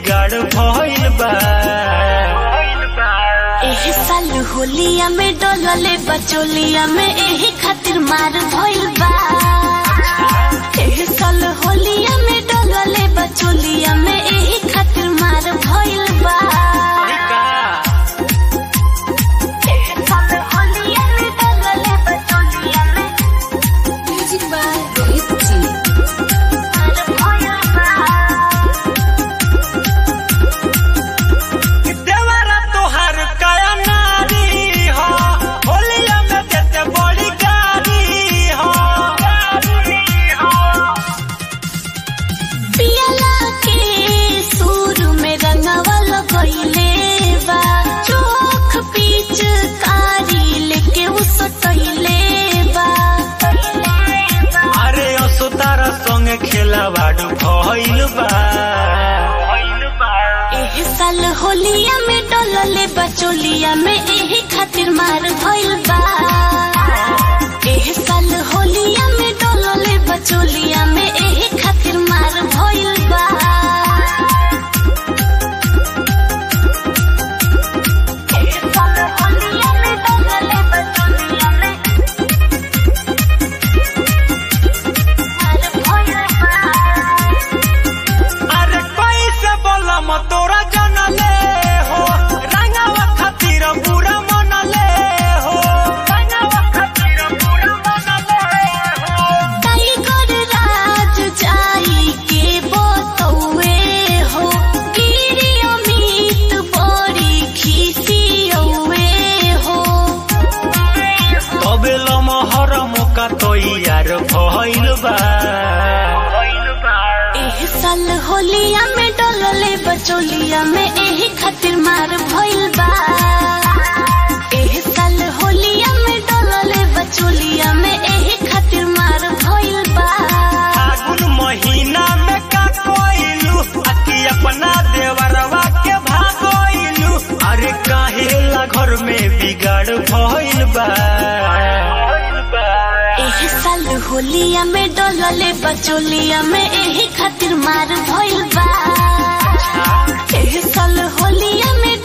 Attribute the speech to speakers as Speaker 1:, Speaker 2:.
Speaker 1: बिगाड़ भइल बा
Speaker 2: एह साल होलिया में डोलले बचोलिया में एही खातिर मार भइल बा एह साल होलिया में डोलले बचोलिया में एही खातिर मार भइल बा एह साल होलिया में डोलले बचोलिया में
Speaker 3: म्यूजिक बाय रोहित जी
Speaker 2: मार भइल बा
Speaker 1: देवरा तोहार काया नारी हो होलिया में देते बड़ी गारी हो
Speaker 2: पियला के सुर में रंगवा लगइले बा चोख पीच कारी लेके उसटइले बा
Speaker 1: अरे असो तारा संगे खेलावाड़ भइल बा
Speaker 2: एह साल होलिया में डोलले बचोलिया में एही खातिर मार भइल बा एह साल होलिया में डोलले बचोलिया में एही खातिर मार भइल बा एह साल होलिया में डोलले बचोलिया में मार भइल बा
Speaker 1: अरे कैसे बोलम तोरा जनले हो रंगावा खातिर बुरा मनले हो रंगावा खातिर बुरा मनले हो
Speaker 2: टाइगर राज जाई के बोतौए हो गिरी अमित बड़ी खिसियौए हो
Speaker 1: तबे लमहर मौका तैयार भइल बा
Speaker 2: एह साल होलिया में डोलले बचोलिया में एही खातिर मार भइल बा एह साल होलिया में डोलले बचोलिया में एही खातिर मार भइल बा
Speaker 1: फागुन महीना में का कोइलू अति अपना देवरवा के भागोइलू अरे काहे ला घर में बिगाड़ भइल बा
Speaker 2: एह साल होलिया में डोलले बचोलिया में एही खातिर मार भइल बा एह साल होलिया में